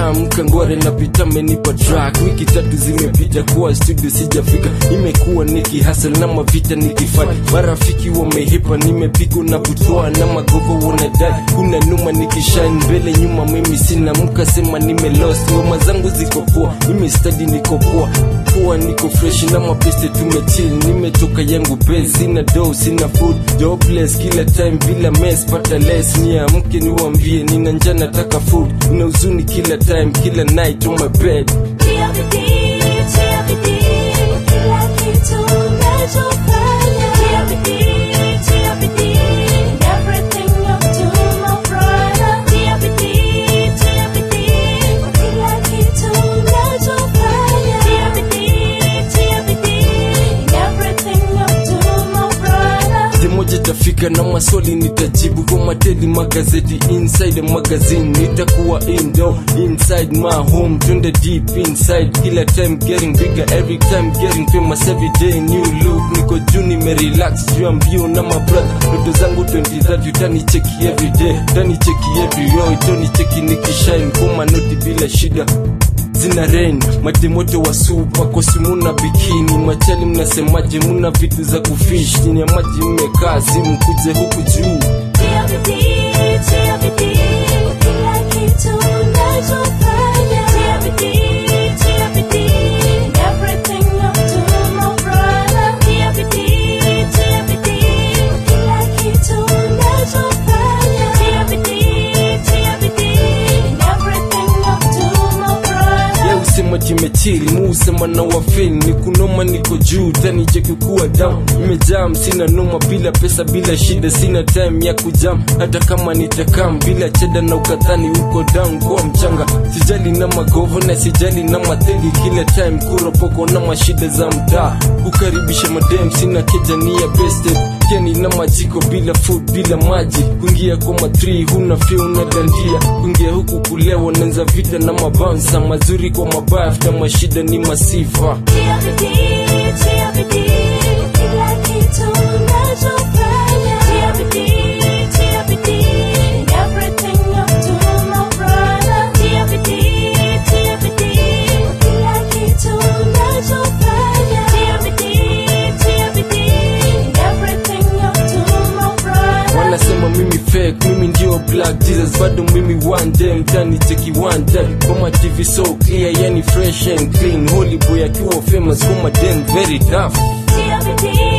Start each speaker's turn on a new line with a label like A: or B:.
A: nishaamka ngware na pita menipa track wiki tatu zimepita kuwa studio sijafika imekuwa nikihasel na mavita nikifanya marafiki wamehepa nimepigwa na butwa na magogo wanadai kuna numa nikishine mbele nyuma mimi sina mkasema nimelost ngoma zangu ziko poa nimestadi niko poa poa niko fresh na mapeste tumechill nimetoka yangu base sina dough sina food jobless kila time bila mess pata less niamke niwambie nina njaa nataka food una huzuni kila time kila night on my bed
B: Tia bidii, tia bidii, kila kitu unachofanya. Tia bidii, tia bidii, in everything you do, my brother. Tia bidii, tia bidii, kwa kila kitu unachofanya. Tia bidii, tia bidii, in everything you do, my brother.
A: Siku moja tafika na maswali nitajibu kwa mateli magazeti inside the magazine nitakuwa indo inside my home twende deep inside kila time getting bigger every time getting famous every day new look niko juu nimerelax juu ya mbio na mabrother ndoto zangu 23 utanicheki every day utanicheki every row utanicheki nikishine kwa manoti bila shida zina rain matemoto wa supa kosi muna bikini machali mnasemaje muna vitu za kufish chini ya maji mmekaa simu kuje huku juu
B: Tia bidii, tia bidii, kwa kila kitu unachofanya. Tia bidii, tia bidii, in everything you do, my brother. Tia bidii, tia bidii, kwa kila kitu unachofanya. Tia bidii, tia bidii, in everything you do, my brother.
A: ye usema jimechili mu usema na wafil ni kunoma niko juu tani kuwa down imejam sina noma bila pesa bila shida sina time ya kujam hata kama nitakam bila cheda na ukatani uko down kwa mchanga sijali na magovo na sijali na mategi kila time kuropoko na mashida za mtaa kukaribisha madem sina keja ni ya bested keni na majiko bila food bila maji kuingia kwa matri huna fia una dandia kuingia huku kulewa nanza vita na mabansa mazuri kwa mabaya afta mashida ni masifa
B: Tia bidii, tia bidii, kwa kila kitu unachofanya. Tia bidii, tia bidii, in everything you do, my brother. Tia bidii, tia bidii, kwa kila kitu unachofanya. Tia bidii, tia bidii, in everything you do, my brother.
A: wanasema mimi fake mimi ndio black jesus bado mimi one day mtani cheki one day kwa ma tv so clear yani fresh and clean holy boy akiwa famous kwa madem very tough
B: Tia bidii,